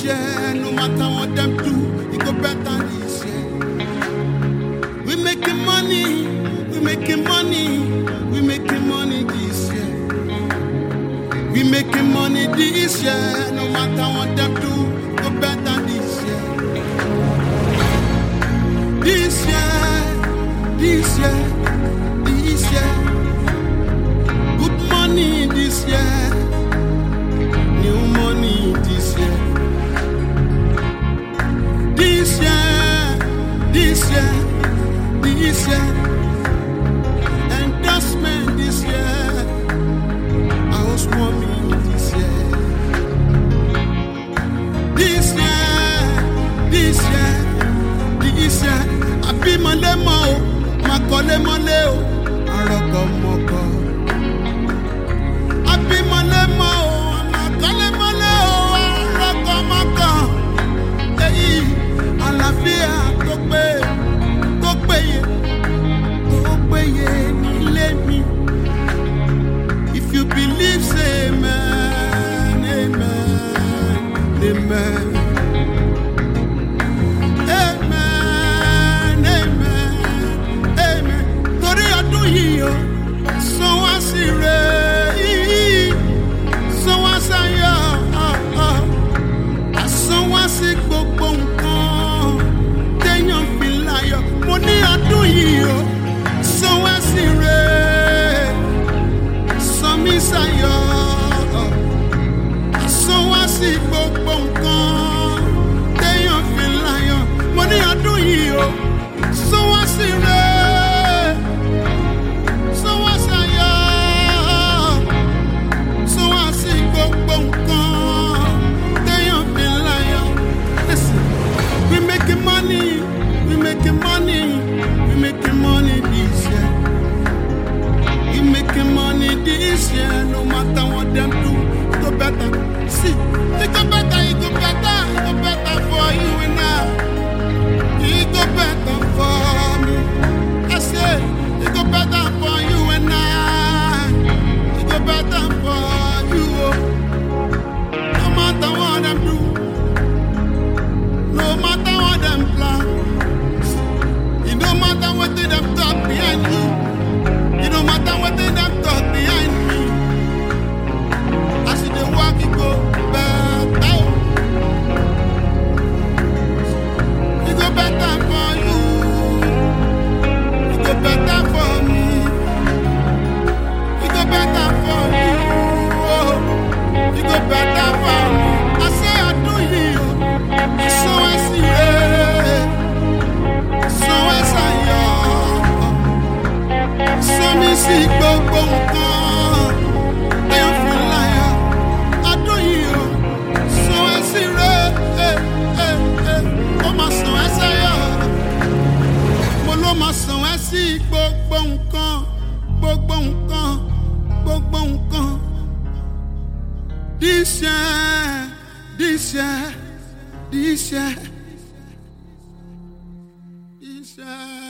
year, no matter what them do, it go better this year. We making money, we making money, we making money this year. We making money this year, no matter what them do, it go better this year. This year, this year, this year. Good money this year. New money this year. This year, this year, this year. Endorsement this year. Housewarming this year. This year, this year, this year. Àbí mọ̀lẹ́ mọ́ o, màá kọ́lé mọ́lé o, àròkọ mọ́kọ́. Àbí mọ̀lẹ́ mọ́ o, màá kọ́lé mọ́lé o, àròkọ mọ́kọ́. Èyí àlàáfíà tó pé tó péye tó péye nílé mi. If you believe, say amen, amen, amen. Amen, amen, amen. Torí ọdún yìí o, san wá sí rẹ̀ yìí, san wá sáyọ̀, àsan wá sí gbogbo nǹkan téèyàn fi láyọ̀. Mo ní ọdún yìí o, san wá sí rẹ̀, san mí sáyọ̀, àsan wá sí gbogbo nǹkan téèyàn fi láyọ̀. Mo ní ọdún yìí o, san wá sí rẹ̀, san wá sáyọ̀ so wá sí gbogbo nǹkan téèyàn fi láyọ̀. Listen, we making money, we making money, we making money this year. We making money this year, no matter what them do, it go better. See, it go better, it go better, it go better for you and I. It go better for me. I say, it go better for you and I. It go better for you. oh. No matter what them do, no matter what them plan, it no matter what they them talk behind you. It no matter what they them talk behind me. As they walk, it go better. oh. It go better for you. It go better for me. It go better for you. Oh, it go better for me. I say I do you. So I see it. So I say yo. So me see gbogbo nǹkan. Ẹyọ fi láyà. I do you. So I see it. Eh, eh, eh. Ó máa sàn ẹ́ sẹ́yọ̀ mo ló máa sàn ẹ́ sí gbogbo nǹkan gbogbo nǹkan gbogbo nǹkan. This year, this year, this year, this year.